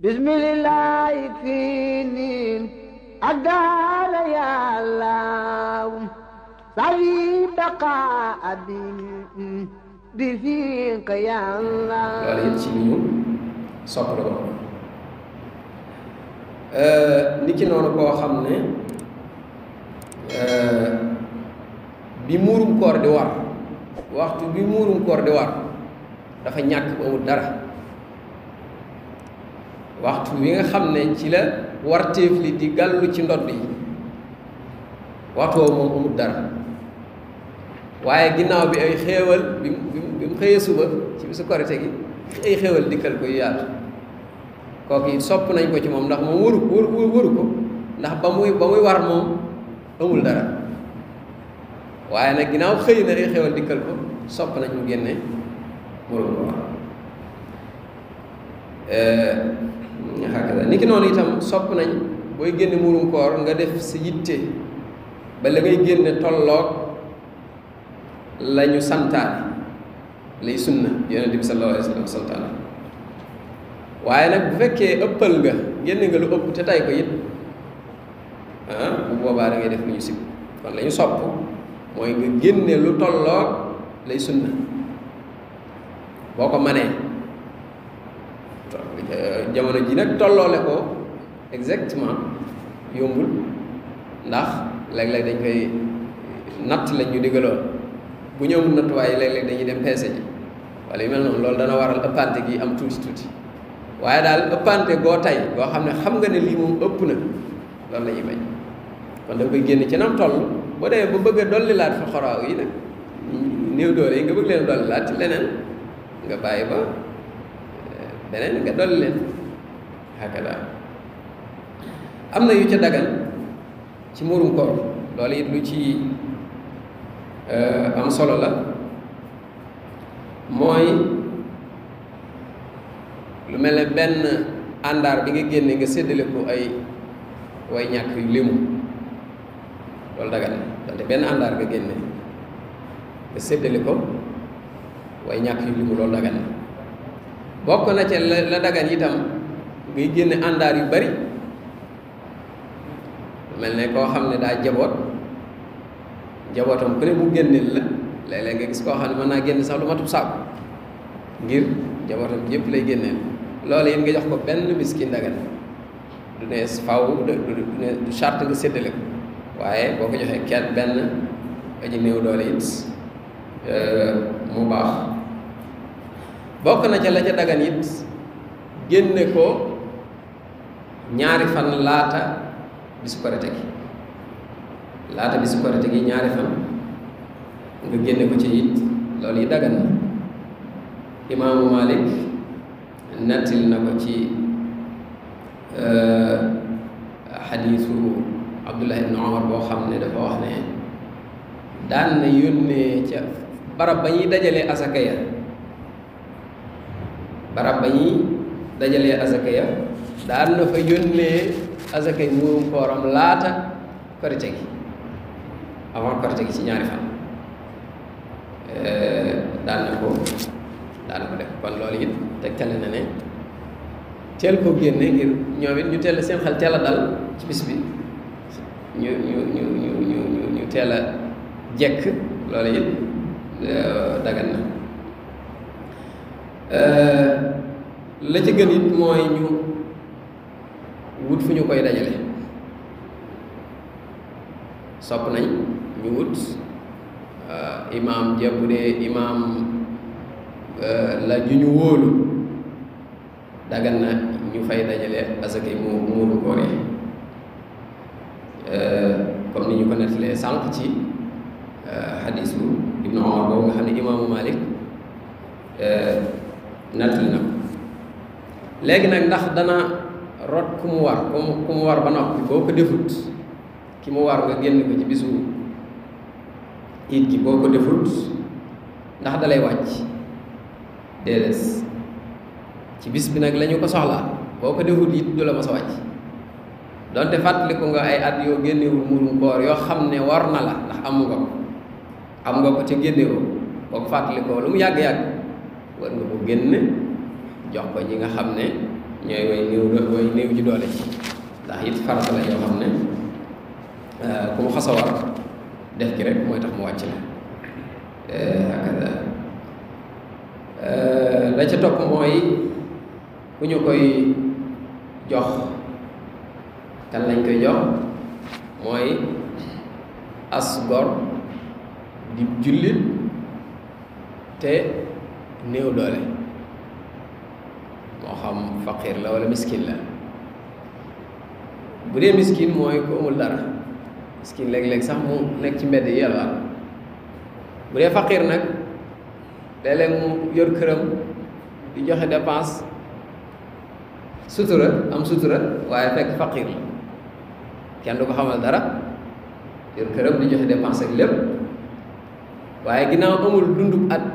bismillah fii niin ak daala yàllaaw sawi baqa abi bi fiika yàllaaw loolu it ci li ñu sopp la ko nit ki noonu koo xam ne bi muurum koor di war waxtu bi muurum koor di war dafa ñàkk ba amul dara waxtu wi nga xam ne ci la warteef li di gàllu ci ndodd yi waxtu woowu moom amul dara waaye ginnaaw bi ay xéewal bi mu bi mu xëyee suba ci bisu korite gi ay xéewal dikkal ko yu yaatu kooku it sopp nañ ko ci moom ndax moom waru waru waru ko ndax ba muy ba muy war moom amul dara waaye nag ginnaaw xëy na ay xéewal dikkal ko sopp nañ mu génne waru ko war xakada ni ki noonu itam sopp nañ booy génne muurum koor nga def sa yitte ba la ngay génne tolloog la ñu santaane lay sunna yonente bi sallallahu alayhi wa sallam santaane waaye nag bu fekkee ëppal nga génne nga lu ëpp te tay ko it ah bu boobaa da ngay def lu ñu sib kon la ñu sopp mooy nga génne lu tolloog lay sunna boo ko manee jamono ji nag tolloole ko exactement yombul ndax léeg-léeg dañ koy natt lañ ñu digaloon bu ñu amul nattuwaay léeg-léeg dañuy dem peese ji wala yu mel noonu loolu dana waral ëppante gi am tuuti tuuti waaye daal ëppante goo tay goo xam ne xam nga ne lii moom ëpp na loolu la ñuy bañ kon da koy génn ci nam toll boo demee ba bëgg a dolli laat fa xoraaw yi nag néew doole yi nga bëgg leen dolli laat ci leneen nga bàyyi ba beneen nga dolli leen hakada am na yu ca dagal ci murum koor loolu it lu ci am solo la mooy lu mel ne benn àndaar bi nga génne nga séddale ko ay way ñàkk yu limu loolu dagan donte benn àndaar nga génne nga séddale ko way ñàkk yu limu loolu dagan bokk na ca la la dagan itam ngay génne àndaar yu bari mel ne koo xam ne daa jaboot jabootam ku ne mu génneel la léeg-léeg nga gis koo xam ne mën naa génn sax lu matub saabu ngir jabootam yépp lay génneel loolu yéen nga jox ko benn miskin dagan du ne faw du ne du charte nga séddale ko waaye boo ko joxee kenn benn aji néew doole it mu baax bokk na ca la ca dagan it génne ko ñaari fan laata bisu korite gi laata bisu korite gi ñaari fan nga génne ko ci it loolu yi dagan na imaamu Malik nettil na ko ci xadiisu Abdullah ibn Omar boo xam ne dafa wax ne daan na yónnee ca barab ba ñuy dajalee asaka ya barab ba ñuy dajalee asaka ya daan na fa yónnee asaka yi muurum kooram laata korite gi avant korite gi ci ñaari fan daan na ko daan na ko def kon loolu it tegtale na ne teel ko génne ngir ñoom it ñu teel seen xel teel a dal ci bis bi ñu ñu ñu ñu ñu ñu ñu teel a jekk loolu it dagan na la ci gën it mooy ñu wut fu ñu koy dajale sopp nañ ñu wut imaam ja bu dee imaam la ju ñu wóolu dagan na ñu fay dajale asaka yi mu muuru koor yi comme ni ñu ko nettalee sànq ci xadiisu ibnu Omar boobu nga xam ne imaamu Malik nettali na ko léegi nag ndax dana rot ku mu war ku mu ku mu war ba noppi boo ko defut ki mu war nga génn ko ci bisu it gi boo ko defut ndax dalay wàcc déedéet ci bis bi nag la ñu ko soxlaa boo ko defut it du la ma sa wàcc donte fàttaliku nga ay at yoo génnewul murum koor yoo xam ne war na la ndax amu nga ko am nga ko ca génnewoo boo ko fàttalikoo lu mu yàgg-yàgg war nga ko génne jox ko ñi nga xam ne ñooy way néew way néew ji doole ci ndax it farata la yoo xam ne ku mu xas a war def gi rek mooy tax mu wàcc la hakada la ca topp mooy ku ñu koy jox kan lañ koy jox mooy as gor di jullit te néew doole moo xam faqir la wala miskin la bu dee miskin mooy ku amul dara miskin léeg-léeg sax mu nekk ci mbedd yi yalwaan bu dee faqir nag léeg-léeg mu yor këram di joxe dépense sutura am sutura waaye fekk faqir la kenn du ko xamal dara yor këram di joxe dépense ak lépp waaye ginnaaw amul dundub at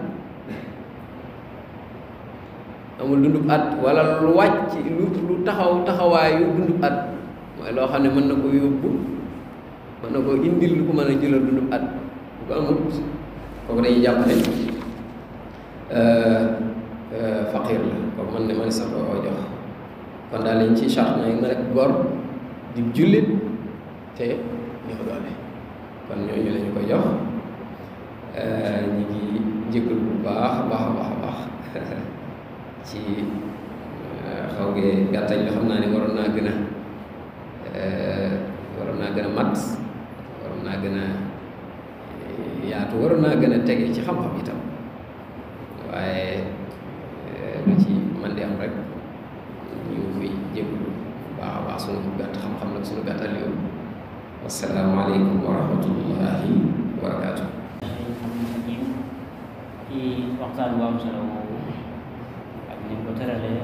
amul dundub at wala lu wàcc lu lu taxaw taxawaayu dundub at mooy loo xam ne mën na ko yóbbu mën na ko indil lu ko mën a jëlal dundub at bu ko amul kooku dañuy jàpp ne faqir la kooku mën ne mën sax ko jox kon daal lañ ci charte na na rek gor di jullit te ñoo doole kon ñooñu la ñu ko jox ñu ngi jégalu bu baax a baax a baax a baax ci xaw gee gàttañ la xam naa ne waroon naa gën a waroon naa gën a mat waroon naa gën a yaatu waroon naa gën a tege ci xam-xam itam waaye lu ci man di am rek ñu ngi jégalu bu baax a baax sunu gàtt xam-xam nag sunu gàttal yow wasalaamaaleykum wa rahmatullahi wa barakaatu. ci waxtaan bu am solo boobu ak ni ko tëralee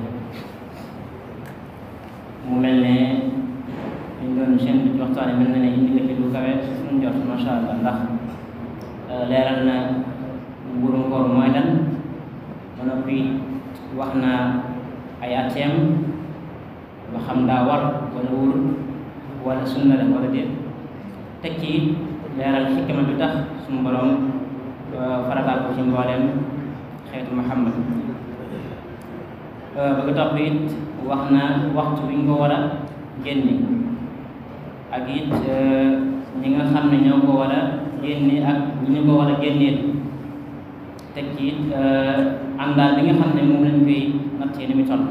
mu mel ne ñu doon seen ci waxtaan yi mel na ne indi nga ci lu kawe suñu njort macha allah ndax leeral na mburum koor mooy lan ba noppi wax na ay atteem ba xam daa war wala wóorul wala sunna la wala déet teg ci leeral xikma bi tax suñu borom farataal ko ci mbooleem xeetu Muhammad bëgg topp it wax na waxtu bi ñu ko war a génne ak it ñi nga xam ne ñoo ko war a génne ak ñi ñu ko war a génneel teg ci it àndaal bi nga xam ne moom lañ koy nattee ni mu toll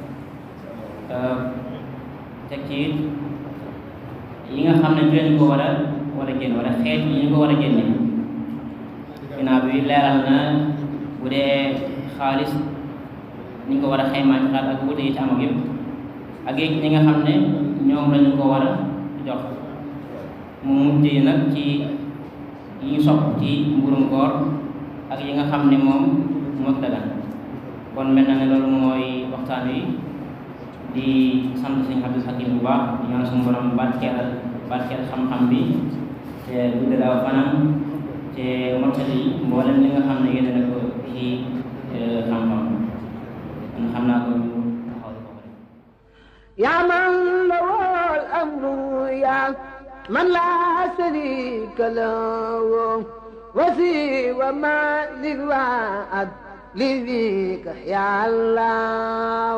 teg ci it yi nga xam ne du leen ko war a war a génn wala xeet yi ñu ko war a génne ginnaaw bi leeral na bu dee xaalis ni ñu ko war a xaymaa ci xaalis ak wute yi ci am ak yëpp ak it ñi nga xam ne ñoom lañu ko war a jox mu mujj nag ci yi ñu sopp ci mburum koor ak yi nga xam ne moom moo dagan kon mel na ne loolu mooy waxtaan wi di sant sëñ Abdul Hakim bu baax di ñaan suñu borom barkeel barkeel xam-xam bi te guddal aw fanam te mottali mboolem li nga xam ne yéene na ko ci xam-xam kon xam naa ko ñu taxaw ko يا من له الأمر يا من لا شريك له وسوى ما للوعد لذيك يا الله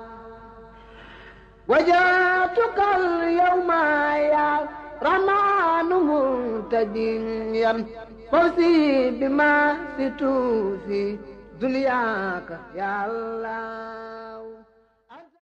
وجاتك اليوم يا رمان منتديا فوزي بما ستوفي دنياك يا الله